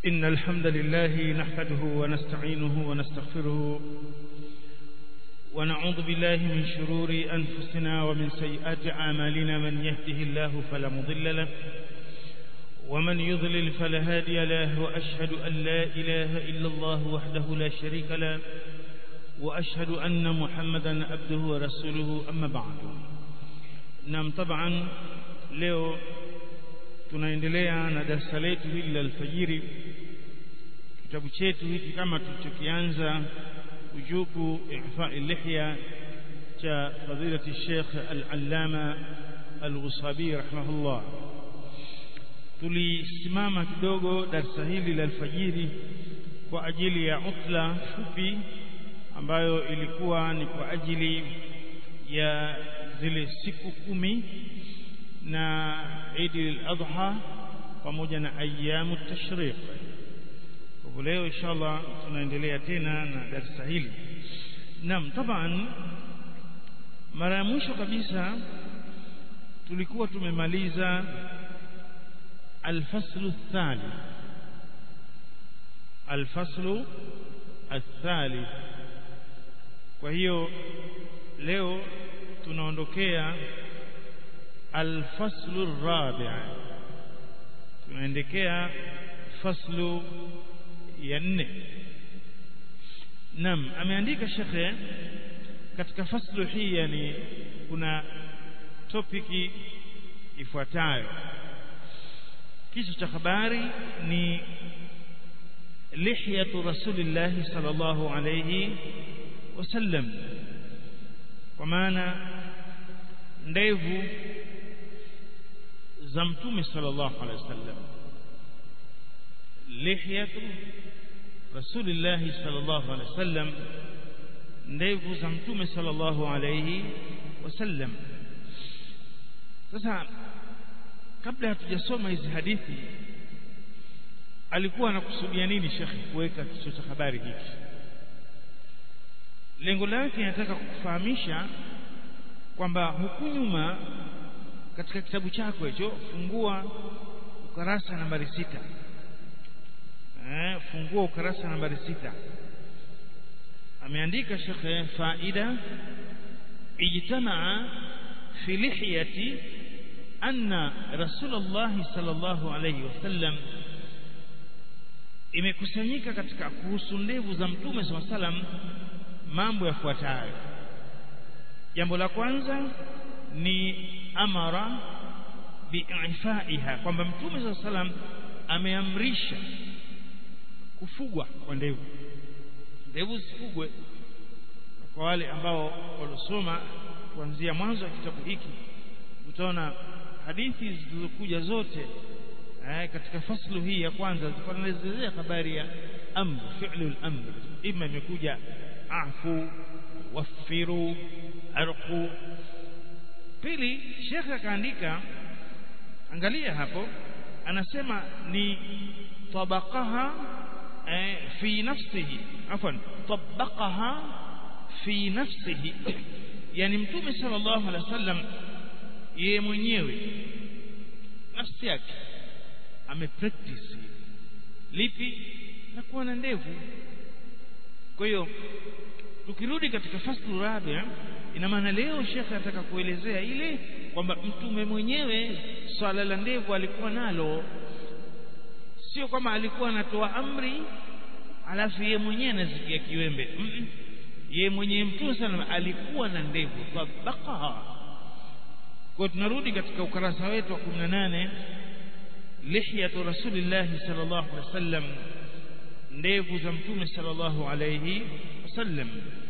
إن الحمد لله نحمده ونستعينه ونستغفره ونعوذ بالله من شرور أنفسنا ومن سيئات أعمالنا من يهده الله فلا مضل له ومن يضلل فلا هادي له وأشهد أن لا إله إلا الله وحده لا شريك له وأشهد أن محمدا عبده ورسوله أما بعد نعم طبعا leo tunaendelea na darasa letu hili la alfajiri kitabu chetu hiki kama tulichokianza ujubu ifai lihya cha fadilati Sheikh al-Allama al-Ghusabi rahimahullah tulisimama kidogo darasa hili la alfajiri kwa ajili ya utla fupi ambayo ilikuwa ni kwa ajili ya zile siku kumi na Eid al-Adha pamoja na ayamu tashriq. Kwa leo inshallah tunaendelea tena na darasa hili. Naam, taban mara ya mwisho kabisa tulikuwa tumemaliza al-faslu ath-thalith. Al-faslu ath-thalith. Kwa hiyo leo tunaondokea الفصل الرابع tunaendekea faslu ya nne naam ameandika shekhe katika faslu hii yani kuna topiki ifuatayo kichwa cha habari ni lihyatu rasulillahi sallallahu alayhi wasallam kwa maana ndevu za mtume sallallahu alaihi wasallam lihyatu rasulillah sallallahu alaihi wasallam ndevu za mtume sallallahu alaihi wasallam sasa kabla hatujasoma hizi hadithi alikuwa anakusudia nini shekhi kuweka kichwa cha habari hiki lengo lake nataka kukufahamisha kwamba huku nyuma katika kitabu chako hicho fungua ukarasa nambari sita eh, fungua ukarasa nambari sita ameandika shekhe faida ijtamaa fi lihiyati anna rasulullah sallallahu alayhi wasallam imekusanyika katika kuhusu ndevu za mtume sallallahu alayhi wasallam mambo yafuatayo jambo la kwanza ni amara biifaiha kwamba mtume saa salam ameamrisha kufugwa kwa ndevu ndevu zifugwe kwa wale ambao waliosoma kuanzia mwanzo wa kitabu hiki utaona hadithi zilizokuja zote eh, katika faslu hii ya kwanza zilikuwa zinaelezea habari ya amr fi'lu al-amr ima imekuja afu wafiru arqu pili shekhe akaandika angalia hapo anasema ni tabaqaha eh, fi nafsihi afwan tabaqaha fi nafsihi yani mtume sallallahu alaihi wasallam yeye mwenyewe nafsi yake amepractice lipi na kuwa na ndevu kwa hiyo tukirudi katika faslu rabia ina maana leo shekhe anataka kuelezea ile kwamba mtume mwenyewe swala la ndevu alikuwa nalo sio kwamba alikuwa anatoa amri alafu yeye mwenyewe anazikia kiwembe mm -mm. yeye mwenyewe mtume sana alikuwa na ndevu tabaqaha kwa tunarudi katika ukarasa wetu wa 18 lihyatu rasulillahi sallallahu alaihi wasallam ndevu za mtume sallallahu alayhi wasallam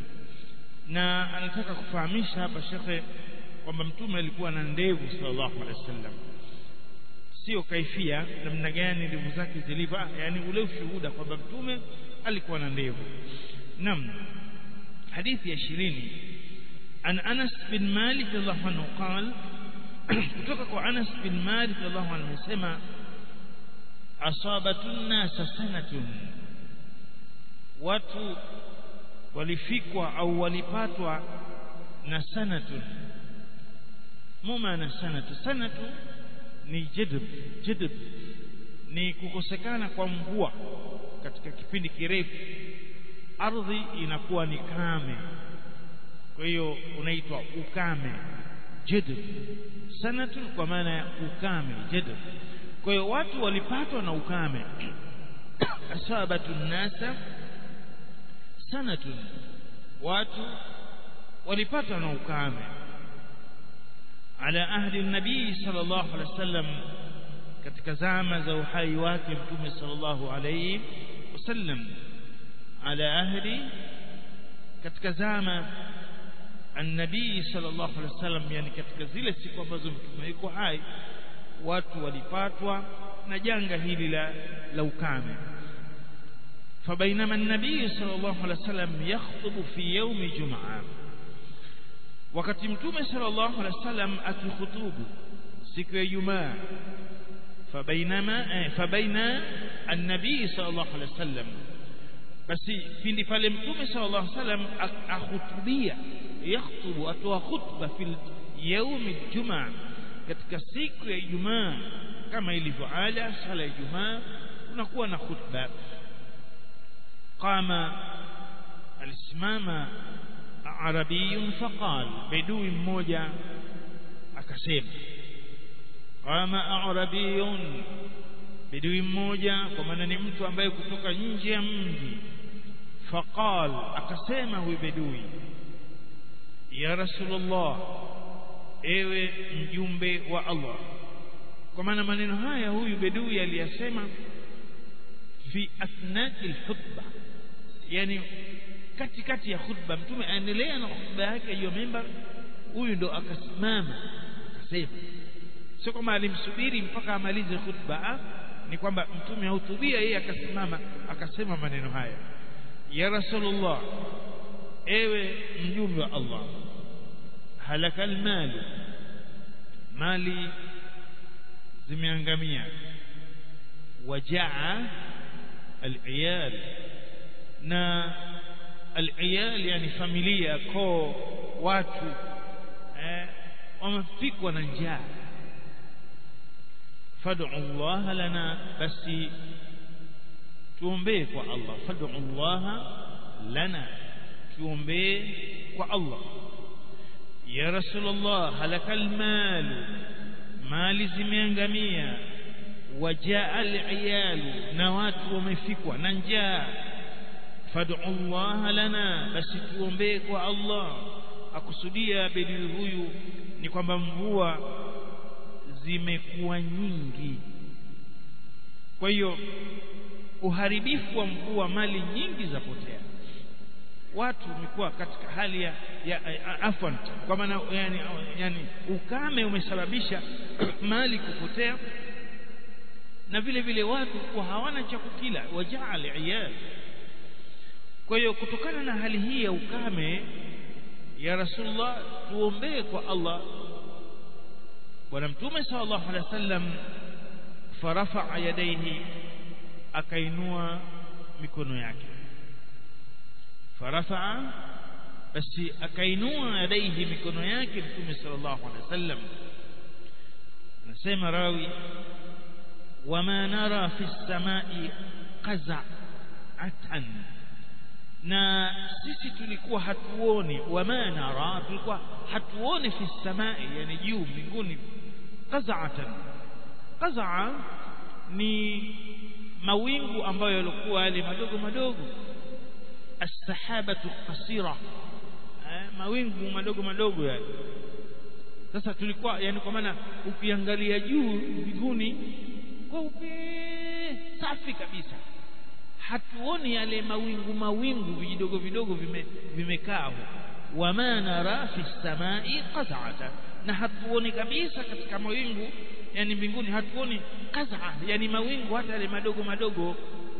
na anataka kufahamisha hapa shekhe kwamba mtume alikuwa na ndevu sallallahu alaihi wasallam sio kaifia namna gani ndevu zake zilivyo yani ule ushuhuda kwamba mtume alikuwa na ndevu nam hadithi ya 20 an Anas bin Malik radhiallahu anhu قال kutoka kwa Anas bin Malik radhiallahu anhu amesema asabatun nasa sanatun watu walifikwa au walipatwa na sanatun muma na sanatu sanatu ni jadb jadb ni kukosekana kwa mvua katika kipindi kirefu ardhi inakuwa ni kame kwa hiyo unaitwa ukame jadb sanatun kwa maana ya ukame jadb kwa hiyo watu walipatwa na ukame asabatu nasa sanatun watu walipatwa na ukame ala ahdi nabii sallallahu alaihi wasallam katika zama za uhai wake mtume sallallahu alaihi wasallam ala ahdi katika zama النبي صلى الله عليه وسلم yani katika zile siku ambazo mtume yuko hai watu walipatwa na janga hili la la ukame فبينما النبي صلى الله عليه وسلم يخطب في يوم جمعه wakati mtume sallallahu alaihi wasallam akikhutubu siku ya Ijumaa fabainama eh, fabaina an-nabii sallallahu alaihi wasallam basi pindi pale mtume sallallahu alaihi wasallam akhutubia yakhutubu atoa khutba fil yaumi jumaa katika siku ya Ijumaa kama ilivyo ada sala ya Ijumaa unakuwa na khutba qama alisimama arabiyun faqal bedui mmoja akasema qama arabiyun bedui mmoja kwa maana ni mtu ambaye kutoka nje ya mji faqal akasema huyu bedui ya rasulullah ewe mjumbe wa Allah kwa maana maneno haya huyu bedui aliyasema fi athnai alkhutba yani katikati ya khutba mtume aendelea na khutba yake hiyo mimbar huyu ndo akasimama akasema sio kama alimsubiri mpaka amalize khutba ni kwamba mtume ahutubia yeye akasimama akasema maneno haya ya rasulullah ewe mjumbe wa Allah halaka almali mali zimeangamia wajaa aliyal na aliyal yani familia koo watu eh, wamefikwa na njaa fad'u Allah lana basi tuombee kwa Allah fad'u Allah lana tuombee kwa Allah ya rasulullah halakal mal mali zimeangamia wajaa al na watu wamefikwa na njaa fad'u Allah lana basi tuombee kwa Allah akusudia bedui huyu ni kwamba mvua zimekuwa nyingi kwa hiyo uharibifu wa mvua mali nyingi zapotea watu wamekuwa katika hali ya, ya, ya afwan kwa maana yani, yani ukame umesababisha mali kupotea na vile vile watu kuwa hawana cha kukila wajaa iyal kwa hiyo kutokana na hali hii ya ukame ya rasulullah tuombee kwa Allah bwana mtume sallallahu alaihi wasallam farafa yadaihi akainua mikono yake farafa basi akainua yadaihi mikono yake mtume sallallahu alaihi wasallam anasema rawi wama nara fi samai qaza'atan na sisi tulikuwa hatuoni wama nara tulikuwa hatuoni fi samai yani juu mbinguni qaza'atan qaza'a ni mawingu ambayo yalikuwa yale madogo madogo as-sahabatu qasira mawingu madogo madogo yale sasa tulikuwa yani kwa maana ukiangalia juu mbinguni kweupe safi kabisa hatuoni yale mawingu mawingu vidogo vidogo vime, vimekaa wama nara fi samai qaz'atan na hatuoni kabisa katika mawingu yani mbinguni hatuoni qaz'a yani mawingu hata yale madogo madogo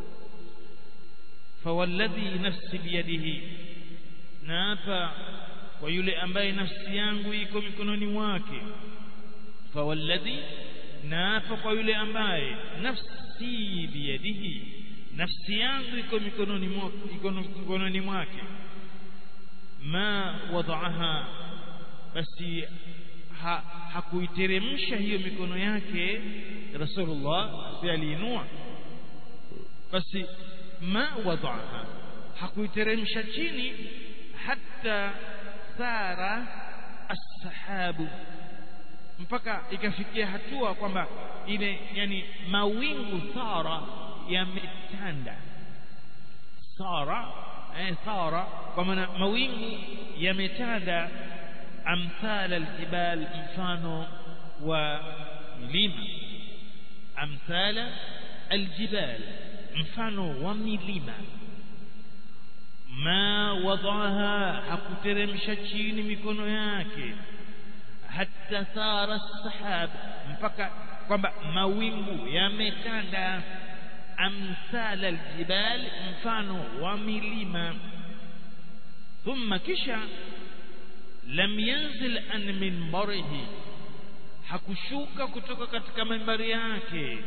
fawalladhi nafsi biyadihi na hapa kwa yule ambaye nafsi yangu iko mikononi mwake fawalladhi na hapa kwa yule ambaye nafsi biyadihi nafsi yangu iko mikononi mwake iko mikononi mwake ma wadaaha basi ha, hakuiteremsha hiyo mikono yake Rasulullah si aliinua basi ma wadaaha hakuiteremsha chini hatta thara as-sahabu mpaka ikafikia hatua kwamba ile yani mawingu thara yametanda sara eh thara kwa maana mawingu yametanda amthal aljibal mfano wa milima amthala aljibal mfano wa milima ma wadaha hakuteremsha chini mikono yake hatta thara sahab mpaka kwamba mawingu yametanda amthal aljibal mfano wa milima thumma kisha lam yanzil an minbarihi hakushuka kutoka katika mimbari yake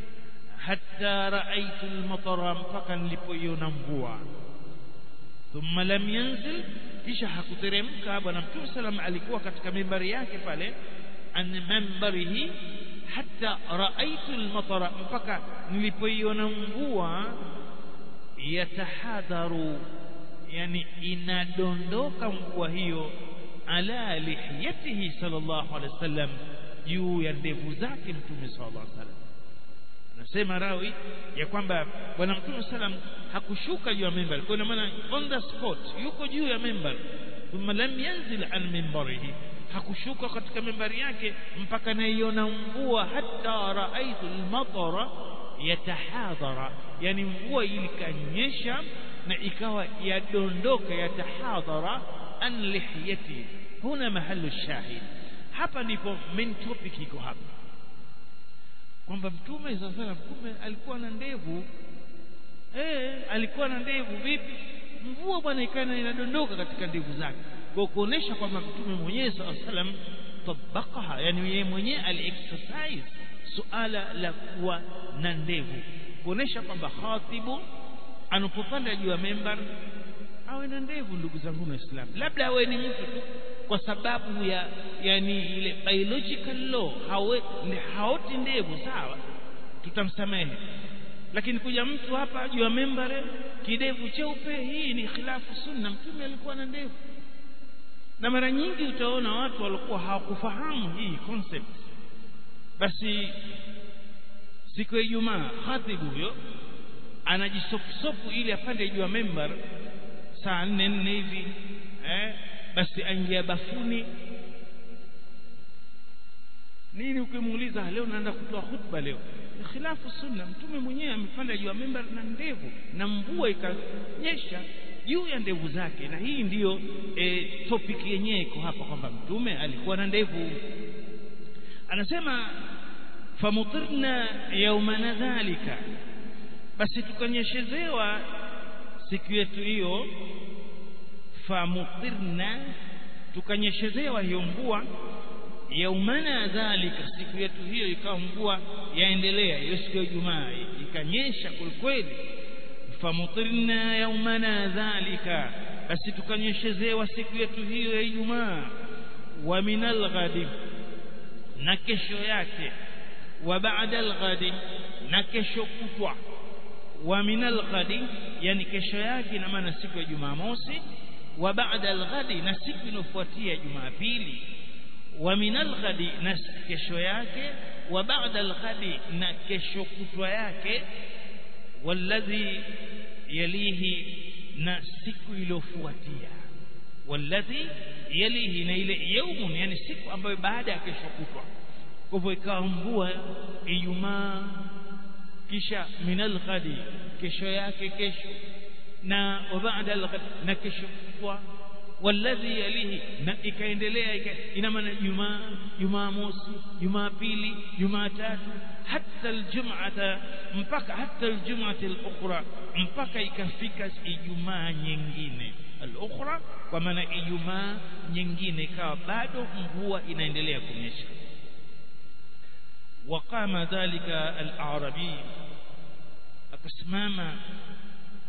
hatta raaitu almatara mpaka nilipoiona mvua thumma lam yanzil kisha hakuteremka bwana mtume salam alikuwa katika mimbari yake pale an minbarihi hatta raaitu almatara mpaka nilipoiona mvua yatahadharu yani inadondoka mvua hiyo ala lihiyatihi sallallahu alaihi wasallam juu ya ndevu zake mtume sallallahu alaihi wasallam anasema rawi ya kwamba bwana mtume sallam hakushuka juu ya mimbar kwa maana on the spot yuko juu ya mimbar thumma lam yanzil an mimbarihi hakushuka katika mimbari yake mpaka naiona mvua hatta raaitu almatara yatahadhara yani mvua ilikanyesha na ikawa yadondoka yatahadhara an lihiyati huna mahallu shahid hapa ndipo main topic iko hapa kwamba mtume sasa mtume alikuwa na ndevu eh alikuwa na ndevu vipi mvua bwana ikana inadondoka katika ndevu zake kwa kuonesha kwamba mtume mwenyewe sallallahu alaihi wasallam tabaqaha yani yeye mwenyewe aliexercise suala la kuwa na ndevu kuonesha kwamba khatibu anapopanda juu ya member awe na ndevu ndugu zangu waislamu labda awe ni mtu tu kwa sababu ya yani ile biological law hawe haoti ndevu sawa tutamsamehe lakini kuja mtu hapa juu ya membare kidevu cheupe hii ni khilafu sunna mtume alikuwa na ndevu na mara nyingi utaona watu walikuwa hawakufahamu hii concept basi siku ya Ijumaa khatibu huyo anajisofusofu ili apande juu ya member saa nne nne hivi eh basi aingia bafuni nini ukimuuliza leo naenda kutoa khutba leo ni khilafu sunna mtume mwenyewe amepanda juu ya member na ndevu na mvua ikanyesha juu ya ndevu zake na hii ndiyo e, topic yenyewe iko hapa kwamba mtume alikuwa na ndevu anasema famutirna yaumana dhalika basi tukanyeshezewa siku yetu hiyo famutirna tukanyeshezewa hiyo mvua yaumana dhalika siku yetu hiyo ikawa mvua yaendelea hiyo siku ya Ijumaa ikanyesha kwelikweli famutirna yaumana dhalika basi tukanyeshezewa siku yetu hiyo ya Ijumaa wa minal ghadi na kesho yake wa ba'da al-ghadi na kesho kutwa wa minal ghadi yani kesho yake ina maana siku ya Jumamosi wa ba'da al-ghadi na siku inofuatia Jumapili wa minal ghadi na kesho yake wa ba'da al-ghadi na kesho kutwa yake walladhi yalihi na siku iliyofuatia walladhi yalihi na ile yaumun yani siku ambayo baada ya kesho kutwa kwa hivyo ikawa mvua Ijumaa kisha minal ghadi kesho yake kesho na baada al na kesho kutwa walladhi yalihi na ikaendelea ina maana Jumaa Jumamosi Jumapili Jumatatu hatta aljum'ata mpaka hatta aljum'ati al-ukhra mpaka ikafika Ijumaa nyingine al-ukhra kwa maana Ijumaa nyingine ikawa bado mvua inaendelea kunyesha وقام ذلك الأعرابي akasimama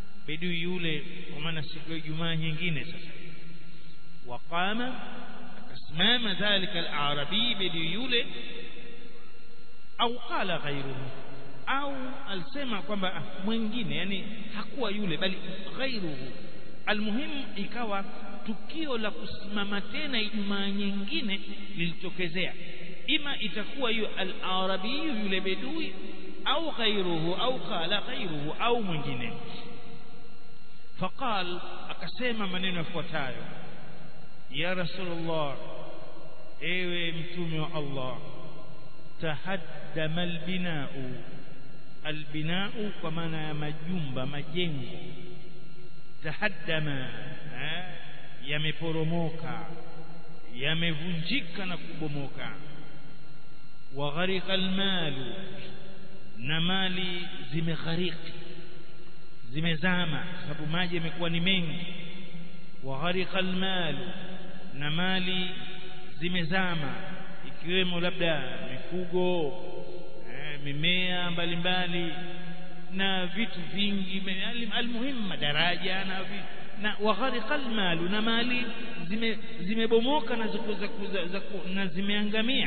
bedui yule kwa maana siku ya Ijumaa nyingine sasa waqama akasimama dhalika al-arabi bidi yule au qala ghayruhu au alisema kwamba mwingine yani hakuwa yule bali ghairuhu almuhimu ikawa tukio la kusimama tena Ijumaa nyingine lilitokezea ima itakuwa hiyo al-arabi yule bedui au ghairuhu au qala ghairuhu au mwingine faqal akasema maneno yafuatayo ya rasulullah ewe mtume wa Allah tahaddama albina'u albina'u kwa maana ya majumba majengo tahaddama yameporomoka yamevunjika na kubomoka wa gharika almalu na mali zimeghariki zimezama sababu maji yamekuwa ni mengi wa gharika almalu na mali zimezama ikiwemo labda mifugo eh, mimea mbalimbali na vitu vingi almuhimu madaraja na vitu na wagharika almalu na mali zime zimebomoka na na zimeangamia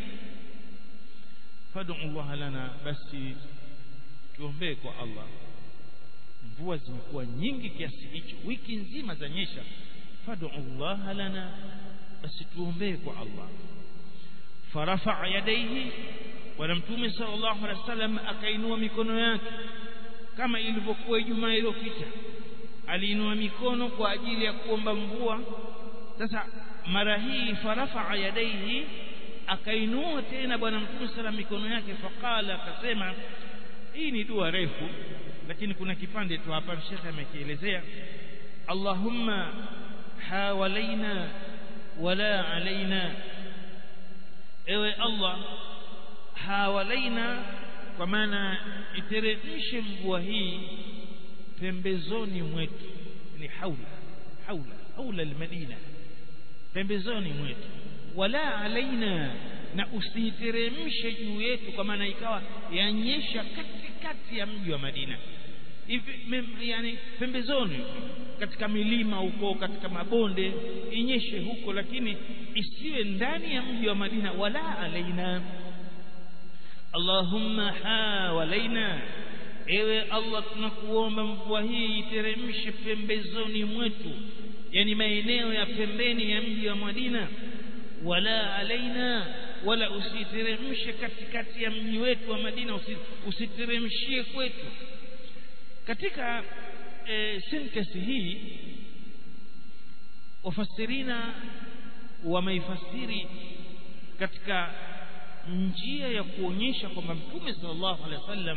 fad'u Allah lana basi tuombee kwa Allah mvua zimekuwa nyingi kiasi hicho wiki nzima zanyesha fad'u Allah lana basi tuombee kwa Allah farafa yadaihi bwana mtume sallallahu alaihi wasallam akainua mikono yake kama ilivyokuwa Ijumaa iliyopita aliinua mikono kwa ajili ya kuomba mvua sasa mara hii farafa yadaihi akainua tena bwana mtume sala mikono yake faqala akasema hii ni dua refu lakini kuna kipande tu hapa shekhe amekielezea Allahumma hawalaina wala alaina ewe Allah hawalaina kwa maana iteremshe mvua hii pembezoni mwetu ni haula haula haula almadina pembezoni mwetu wala alaina na usiteremshe juu yetu kwa maana ikawa yanyesha katikati ya mji wa Madina hivi yani pembezoni katika milima huko katika mabonde inyeshe huko lakini isiwe ndani ya mji wa Madina wala alaina Allahumma hawalaina ewe Allah tunakuomba mvua hii iteremshe pembezoni mwetu yani maeneo ya pembeni ya mji wa Madina wala alaina wala usiteremshe katikati ya mji wetu wa Madina usiteremshie kwetu katika e, sentence hii wafasirina wameifasiri katika njia ya kuonyesha kwamba Mtume sallallahu alaihi wasallam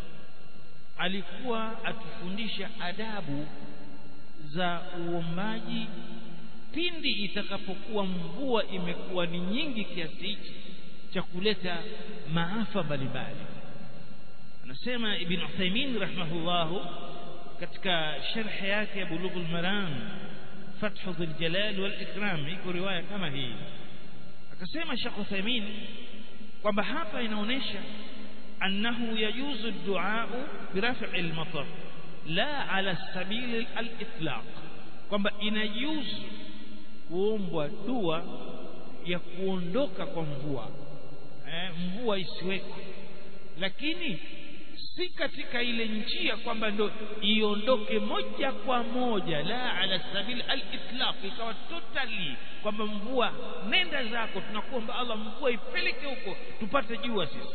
alikuwa atufundisha adabu za uombaji pindi itakapokuwa mvua imekuwa ni nyingi kiasi hichi cha kuleta maafa mbalimbali anasema ibn Uthaymeen rahimahullahu katika sharh yake ya Bulughul Maram Fathu Dhul Jalal wal Ikram iko riwaya kama hii akasema Sheikh Uthaymeen kwamba hapa inaonesha annahu yajuzu ad-du'a biraf'i al-matar la ala sabil al-itlaq kwamba inajuzu kuombwa dua ya kuondoka kwa mvua eh, mvua isiweko lakini si katika ile njia kwamba ndo iondoke moja kwa moja la ala sabil al-itlaq ikawa totally kwamba mvua nenda zako tunakuomba Allah mvua ipeleke huko tupate jua sisi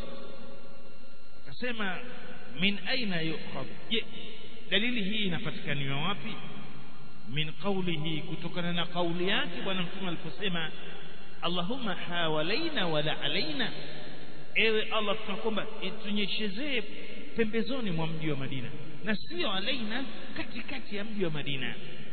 akasema min aina yukhadh je dalili hii inapatikaniwa wapi min qawlihi kutokana na kauli yake bwana mtume aliposema Allahumma hawalaina wala alaina ewe Allah tunakuomba itunyeshezee pembezoni mwa mji wa Madina na sio alaina katikati ya mji wa Madina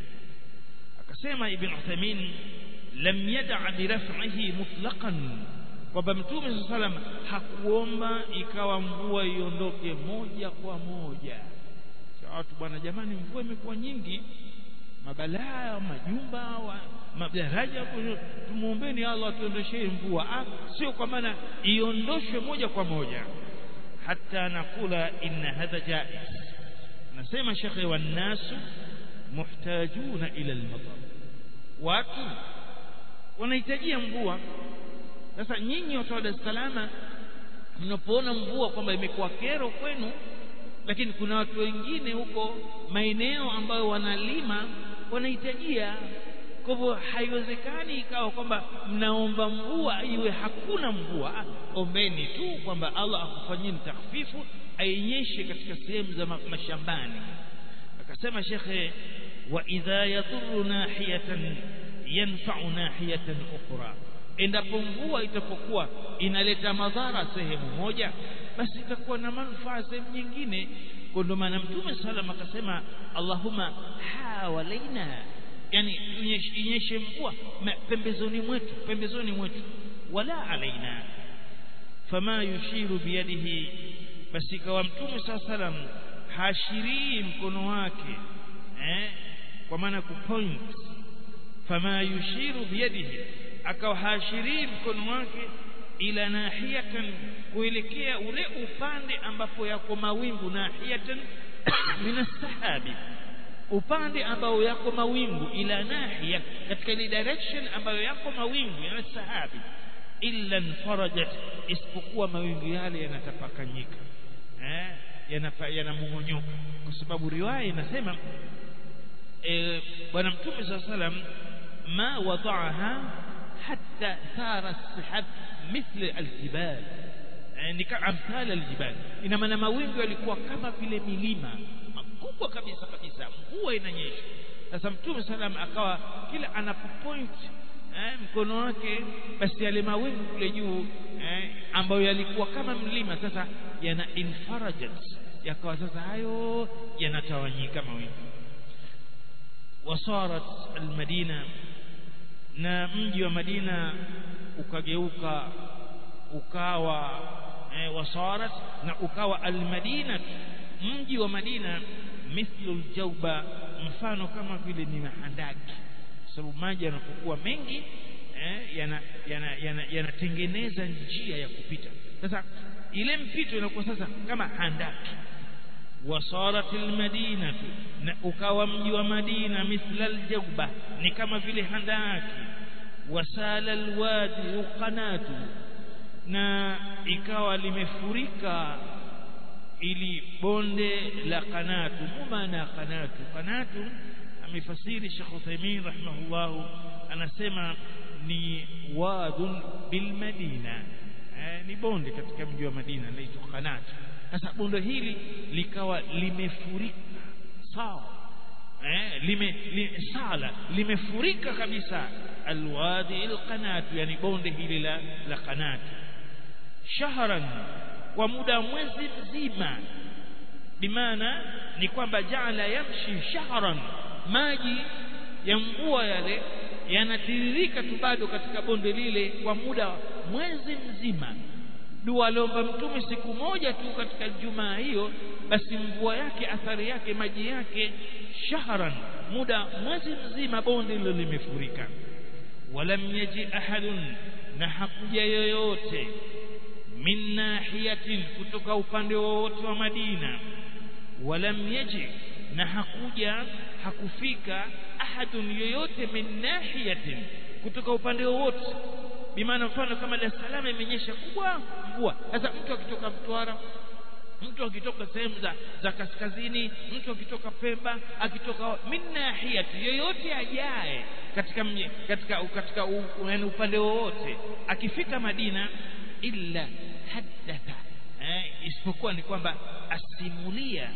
akasema ibn Uthaymeen lam yad'a bi raf'ihi mutlaqan kwamba mtume sallam hakuomba ikawa mvua iondoke moja kwa moja watu bwana jamani mvua imekuwa nyingi mabalaa majumba wa, madaraja tumuombeni Allah atuondoshee mvua ah, sio kwa maana iondoshwe moja kwa moja hata nakula inna hadha jaiz nasema shekhe wannasu muhtajuna ila almatar watu wanahitajia mvua sasa nyinyi watu wa Dar es Salaam mnapoona mvua kwamba imekuwa kero kwenu lakini kuna watu wengine huko maeneo ambayo wanalima wanahitajia kwa hivyo haiwezekani ikawa kwamba mnaomba mvua iwe hakuna mvua ombeni tu kwamba Allah akufanyeni takhfifu ainyeshe katika sehemu za mashambani akasema shekhe wa idha yadhuru nahiyatan yanfa'u nahiyatan ukhra endapo mvua itapokuwa inaleta madhara sehemu moja basi itakuwa na manufaa sehemu nyingine kwa ndio maana mtume sallam akasema Allahumma hawalaina yani inyeshe mvua pembezoni mwetu pembezoni mwetu wala alaina fama yushiru biyadihi basi kawa mtume saa salam hashirii mkono wake eh kwa maana kupoint fama yushiru biyadihi akawa hashirii mkono wake ila nahiyatan kuelekea ule upande ambapo yako mawingu nahiyatan min sahabi upande ambao yako mawingu ila nahiya katika ile direction ambayo yako mawingu ya sahabi illa farajat isipokuwa mawingu yale yanatapakanyika eh yanamong'onyoka kwa sababu riwaya inasema eh bwana mtume sallallahu alaihi wasallam ma wada'aha hatta thara as-sahab مثل الجبال يعني كامثال الجبال ina maana mawingu yalikuwa kama vile milima makubwa kabisa kabisa mvua inanyesha sasa mtume salam akawa kila anapopoint eh, mkono wake basi yale mawingu kule juu eh, ambayo yalikuwa kama mlima sasa yana infarajat yakawa sasa hayo yanatawanyika mawingu wasarat almadina na mji wa Madina ukageuka ukawa eh, wasarat na ukawa almadina mji wa Madina mithlu aljauba mfano kama vile ni mahandaki sababu maji yanapokuwa mengi eh, yanatengeneza yana, yana, yana njia ya kupita sasa ile mpito inakuwa sasa kama handaki wasarat almadina na ukawa mji wa Madina mithla aljauba ni kama vile handaki wasala alwadi uqanatu na ikawa limefurika ili bonde la qanatu maana qanatu qanatu amefasiri Sheikh Uthaymeen rahimahullah anasema ni wadun bil madina eh, ni bonde katika mji wa Madina linaitwa qanatu sasa bonde hili likawa limefurika sawa eh, lime, li, sala limefurika kabisa alwadi alqanatu yani bonde hili la la qanatu shahran kwa muda mwezi mzima bimaana ni kwamba jaala yamshi shahran maji ya mvua yale yanatiririka tu bado katika bonde lile kwa muda mwezi mzima dua aliomba mtume siku moja tu katika jumaa hiyo basi mvua yake athari yake maji yake shahran muda mwezi mzima bonde hilo limefurika walam yaji ahadun na hakuja yoyote min nahiyatin kutoka upande wowote wa Madina walam yaji na hakuja hakufika ahadun yoyote min nahiyatin kutoka upande wowote bimaana mfano kama Dar es Salaam imenyesha kubwa mvua sasa mtu akitoka Mtwara mtu akitoka sehemu za, za kaskazini mtu akitoka Pemba akitoka min nahiyati yoyote ajaye katika mje, katika katika yani upande wowote akifika Madina illa haddatha eh, isipokuwa ni kwamba asimulia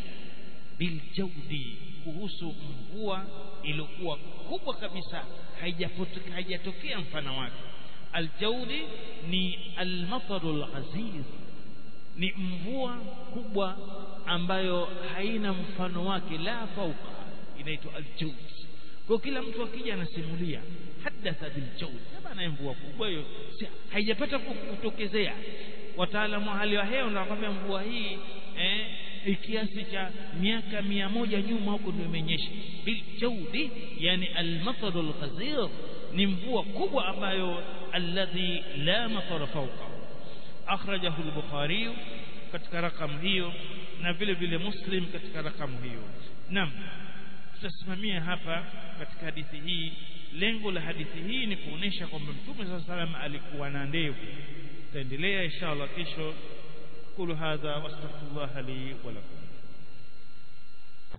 biljaudi kuhusu mvua iliyokuwa kubwa kabisa haijatokea mfano wake aljaudi ni almatarul aziz ni mvua kubwa ambayo haina mfano wake la fauka inaitwa aljaud kwa kila mtu akija anasimulia hadatha biljaud bana mvua kubwa hiyo haijapata kutokezea wataalamu wa hali ya hewa wanakwambia mvua hii eh, kiasi cha miaka mia moja nyuma huko ndio imenyesha biljaudi yani almatarul ghazir ni mvua kubwa ambayo alladhi la matara fawqa akhrajahu al-bukhari katika rakamu hiyo na vile vile muslim katika rakamu hiyo naam tutasimamia hapa katika hadithi hii lengo la hadithi hii ni kuonesha kwamba mtume saa salam alikuwa na ndevu tutaendelea inshallah kesho kulu hadha wastaghfirullah li wa lakum